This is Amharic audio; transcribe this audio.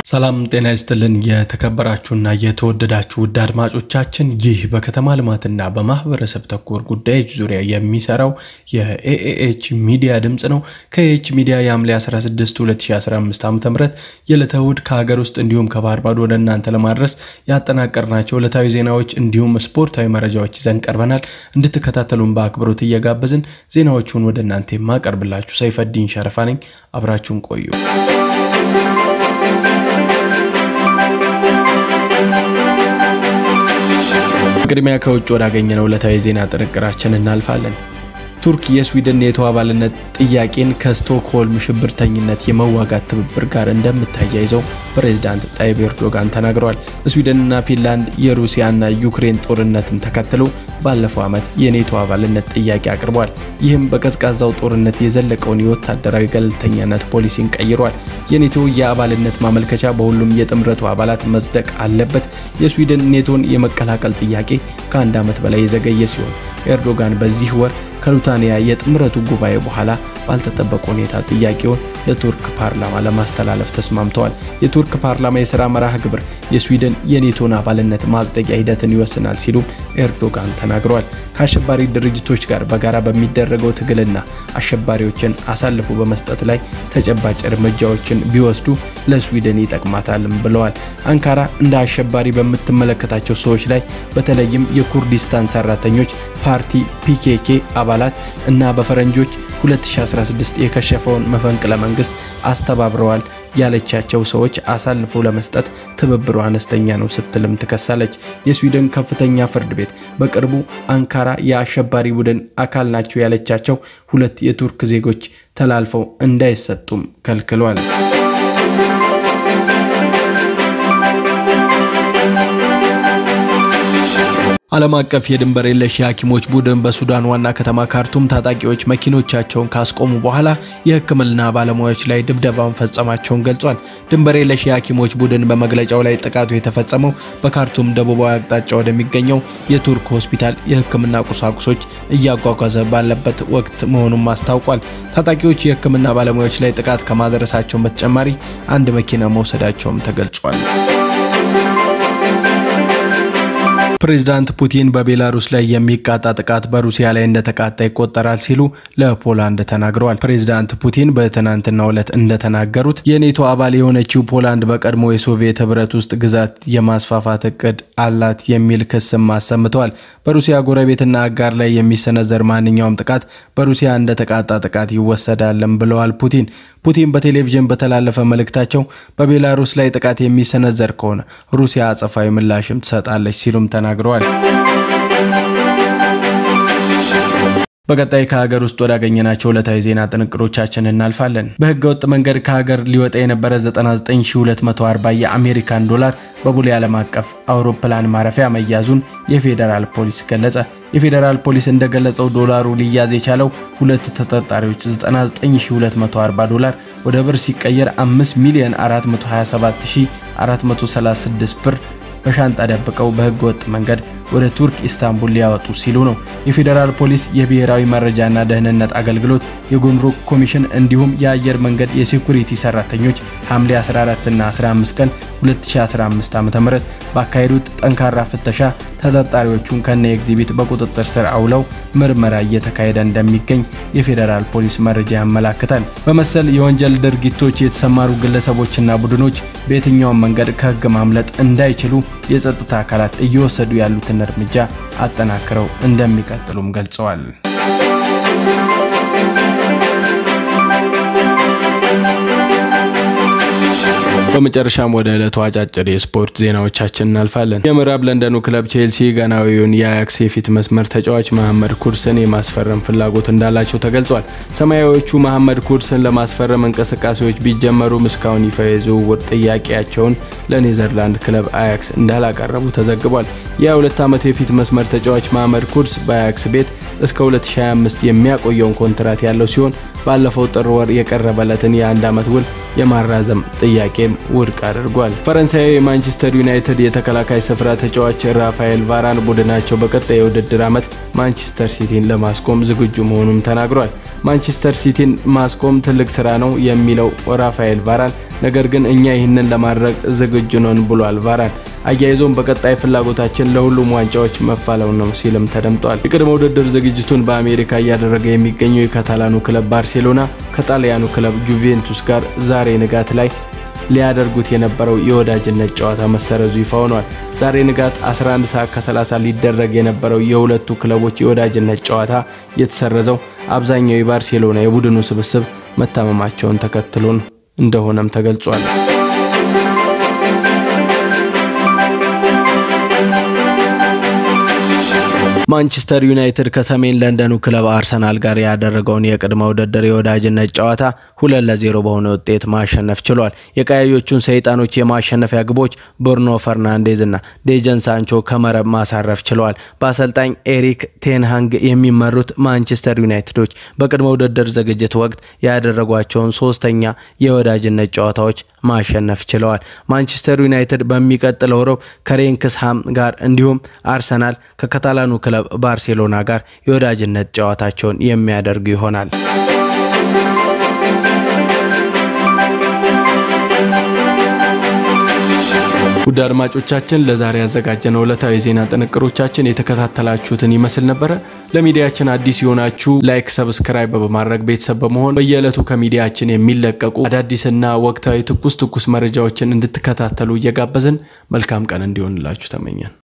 ሰላም ጤና ይስጥልን። የተከበራችሁና የተወደዳችሁ ውድ አድማጮቻችን ይህ በከተማ ልማትና በማህበረሰብ ተኮር ጉዳዮች ዙሪያ የሚሰራው የኤኤኤች ሚዲያ ድምፅ ነው። ከኤኤች ሚዲያ የሐምሌ 16 2015 ዓ ም የዕለተ እሁድ ከሀገር ውስጥ እንዲሁም ከባህር ማዶ ወደ እናንተ ለማድረስ ያጠናቀርናቸው ዕለታዊ ዜናዎች እንዲሁም ስፖርታዊ መረጃዎች ይዘን ቀርበናል። እንድትከታተሉን በአክብሮት እየጋበዝን ዜናዎቹን ወደ እናንተ የማቀርብላችሁ ሰይፈዲን ሸረፋ ነኝ። አብራችሁን ቆዩ። ቅድሚያ ከውጭ ወዳገኘነው ዕለታዊ ዜና ጥንቅራችን እናልፋለን። ቱርክ የስዊድን ኔቶ አባልነት ጥያቄን ከስቶክሆልም ሽብርተኝነት የመዋጋት ትብብር ጋር እንደምታያይዘው ፕሬዝዳንት ጣይብ ኤርዶጋን ተናግረዋል። ስዊድንና ፊንላንድ የሩሲያና ዩክሬን ጦርነትን ተከትሎ ባለፈው ዓመት የኔቶ አባልነት ጥያቄ አቅርበዋል። ይህም በቀዝቃዛው ጦርነት የዘለቀውን የወታደራዊ ገለልተኛነት ፖሊሲን ቀይሯል። የኔቶ የአባልነት ማመልከቻ በሁሉም የጥምረቱ አባላት መጽደቅ አለበት። የስዊድን ኔቶን የመቀላቀል ጥያቄ ከአንድ ዓመት በላይ የዘገየ ሲሆን ኤርዶጋን በዚህ ወር ከሉታንያ የጥምረቱ ጉባኤ በኋላ ባልተጠበቀ ሁኔታ ጥያቄውን ለቱርክ ፓርላማ ለማስተላለፍ ተስማምተዋል። የቱርክ ፓርላማ የሥራ መርሃ ግብር የስዊድን የኔቶን አባልነት ማጽደቂያ ሂደትን ይወስናል ሲሉም ኤርዶጋን ተናግረዋል። ከአሸባሪ ድርጅቶች ጋር በጋራ በሚደረገው ትግልና አሸባሪዎችን አሳልፎ በመስጠት ላይ ተጨባጭ እርምጃዎችን ቢወስዱ ለስዊድን ይጠቅማታልም ብለዋል። አንካራ እንደ አሸባሪ በምትመለከታቸው ሰዎች ላይ በተለይም የኩርዲስታን ሰራተኞች ፓርቲ ፒኬኬ አባላት እና በፈረንጆች 2016 የከሸፈውን መፈንቅለ መንግስት አስተባብረዋል ያለቻቸው ሰዎች አሳልፎ ለመስጠት ትብብሩ አነስተኛ ነው ስትልም ትከሳለች። የስዊድን ከፍተኛ ፍርድ ቤት በቅርቡ አንካራ የአሸባሪ ቡድን አካል ናቸው ያለቻቸው ሁለት የቱርክ ዜጎች ተላልፈው እንዳይሰጡም ከልክሏል። ዓለም አቀፍ የድንበር የለሽ የሐኪሞች ቡድን በሱዳን ዋና ከተማ ካርቱም ታጣቂዎች መኪኖቻቸውን ካስቆሙ በኋላ የሕክምና ባለሙያዎች ላይ ድብደባ መፈጸማቸውን ገልጿል። ድንበር የለሽ የሐኪሞች ቡድን በመግለጫው ላይ ጥቃቱ የተፈጸመው በካርቱም ደቡባዊ አቅጣጫ ወደሚገኘው የቱርክ ሆስፒታል የሕክምና ቁሳቁሶች እያጓጓዘ ባለበት ወቅት መሆኑን አስታውቋል። ታጣቂዎች የሕክምና ባለሙያዎች ላይ ጥቃት ከማድረሳቸው በተጨማሪ አንድ መኪና መውሰዳቸውም ተገልጿል። ፕሬዝዳንት ፑቲን በቤላሩስ ላይ የሚቃጣ ጥቃት በሩሲያ ላይ እንደተቃጣ ይቆጠራል ሲሉ ለፖላንድ ተናግረዋል። ፕሬዝዳንት ፑቲን በትናንትናው ዕለት እንደተናገሩት የኔቶ አባል የሆነችው ፖላንድ በቀድሞ የሶቪየት ሕብረት ውስጥ ግዛት የማስፋፋት እቅድ አላት የሚል ክስም አሰምተዋል። በሩሲያ ጎረቤትና አጋር ላይ የሚሰነዘር ማንኛውም ጥቃት በሩሲያ እንደተቃጣ ጥቃት ይወሰዳልም ብለዋል ፑቲን። ፑቲን በቴሌቪዥን በተላለፈ መልእክታቸው በቤላሩስ ላይ ጥቃት የሚሰነዘር ከሆነ ሩሲያ አጸፋዊ ምላሽም ትሰጣለች ሲሉም ተናግረዋል። በቀጣይ ከሀገር ውስጥ ወዳገኘናቸው ዕለታዊ ዜና ጥንቅሮቻችን እናልፋለን። በህገ ወጥ መንገድ ከሀገር ሊወጣ የነበረ 99240 የአሜሪካን ዶላር በቡሌ ዓለም አቀፍ አውሮፕላን ማረፊያ መያዙን የፌዴራል ፖሊስ ገለጸ። የፌዴራል ፖሊስ እንደገለጸው ዶላሩ ሊያዝ የቻለው ሁለት ተጠርጣሪዎች 99240 ዶላር ወደ ብር ሲቀየር 5 ሚሊዮን 427436 ብር በሻንጣ ደብቀው በህገ ወጥ መንገድ ወደ ቱርክ ኢስታንቡል ሊያወጡ ሲሉ ነው። የፌዴራል ፖሊስ፣ የብሔራዊ መረጃና ደህንነት አገልግሎት፣ የጉምሩክ ኮሚሽን እንዲሁም የአየር መንገድ የሴኩሪቲ ሰራተኞች ሐምሌ 14 እና 15 ቀን 2015 ዓ.ም ባካሄዱት ጠንካራ ፍተሻ ተጠርጣሪዎቹን ከነ ኤግዚቢት በቁጥጥር ስር አውለው ምርመራ እየተካሄደ እንደሚገኝ የፌዴራል ፖሊስ መረጃ ያመላክታል። በመሰል የወንጀል ድርጊቶች የተሰማሩ ግለሰቦችና ቡድኖች በየትኛውም መንገድ ከህግ ማምለጥ እንዳይችሉ የጸጥታ አካላት እየወሰዱ ያሉትን እርምጃ አጠናክረው እንደሚቀጥሉም ገልጸዋል። በመጨረሻም ወደ ዕለቱ አጫጭር የስፖርት ዜናዎቻችን እናልፋለን። የምዕራብ ለንደኑ ክለብ ቼልሲ ጋናዊውን የአያክስ የፊት መስመር ተጫዋች መሐመድ ኩርስን የማስፈረም ፍላጎት እንዳላቸው ተገልጿል። ሰማያዊዎቹ መሐመድ ኩርስን ለማስፈረም እንቅስቃሴዎች ቢጀመሩም እስካሁን ይፋ የዝውውር ጥያቄያቸውን ለኔዘርላንድ ክለብ አያክስ እንዳላቀረቡ ተዘግቧል። የ22 ዓመት የፊት መስመር ተጫዋች መሐመድ ኩርስ በአያክስ ቤት እስከ 2025 የሚያቆየውን ኮንትራት ያለው ሲሆን ባለፈው ጥር ወር የቀረበለትን የአንድ ዓመት ውል የማራዘም ጥያቄም ውድቅ አድርጓል። ፈረንሳዊ የማንቸስተር ዩናይትድ የተከላካይ ስፍራ ተጫዋች ራፋኤል ቫራን ቡድናቸው በቀጣይ የውድድር ዓመት ማንቸስተር ሲቲን ለማስቆም ዝግጁ መሆኑም ተናግሯል። ማንቸስተር ሲቲን ማስቆም ትልቅ ስራ ነው የሚለው ራፋኤል ቫራን ነገር ግን እኛ ይህንን ለማድረግ ዝግጁ ነን ብሏል። ቫራን አያይዞም በቀጣይ ፍላጎታችን ለሁሉም ዋንጫዎች መፋለው ነው ሲልም ተደምጧል። የቅድመ ውድድር ዝግጅቱን በአሜሪካ እያደረገ የሚገኘው የካታላኑ ክለብ ባርሴሎና ከጣሊያኑ ክለብ ጁቬንቱስ ጋር ዛሬ ንጋት ላይ ሊያደርጉት የነበረው የወዳጅነት ጨዋታ መሰረዙ ይፋ ሆኗል። ዛሬ ንጋት 11 ሰዓት ከ30 ሊደረግ የነበረው የሁለቱ ክለቦች የወዳጅነት ጨዋታ የተሰረዘው አብዛኛው የባርሴሎና የቡድኑ ስብስብ መታመማቸውን ተከትሎ እንደሆነም ተገልጿል። ማንቸስተር ዩናይትድ ከሰሜን ለንደኑ ክለብ አርሰናል ጋር ያደረገውን የቅድመ ውድድር የወዳጅነት ጨዋታ ሁለት ለዜሮ በሆነ ውጤት ማሸነፍ ችሏል። የቀያዮቹን ሰይጣኖች የማሸነፊያ ግቦች ብሩኖ ፈርናንዴዝ እና ዴጀን ሳንቾ ከመረብ ማሳረፍ ችለዋል። በአሰልጣኝ ኤሪክ ቴንሃንግ የሚመሩት ማንቸስተር ዩናይትዶች በቅድመ ውድድር ዝግጅት ወቅት ያደረጓቸውን ሶስተኛ የወዳጅነት ጨዋታዎች ማሸነፍ ችለዋል። ማንቸስተር ዩናይትድ በሚቀጥለው ሮብ ከሬንክስሃም ጋር እንዲሁም አርሰናል ከካታላኑ ክለብ ባርሴሎና ጋር የወዳጅነት ጨዋታቸውን የሚያደርጉ ይሆናል። ውድ አድማጮቻችን ለዛሬ ያዘጋጀነው ዕለታዊ የዜና ጥንቅሮቻችን የተከታተላችሁትን ይመስል ነበረ። ለሚዲያችን አዲስ የሆናችሁ ላይክ፣ ሰብስክራይብ በማድረግ ቤተሰብ በመሆን በየዕለቱ ከሚዲያችን የሚለቀቁ አዳዲስና ወቅታዊ ትኩስ ትኩስ መረጃዎችን እንድትከታተሉ እየጋበዝን መልካም ቀን እንዲሆንላችሁ ተመኘን።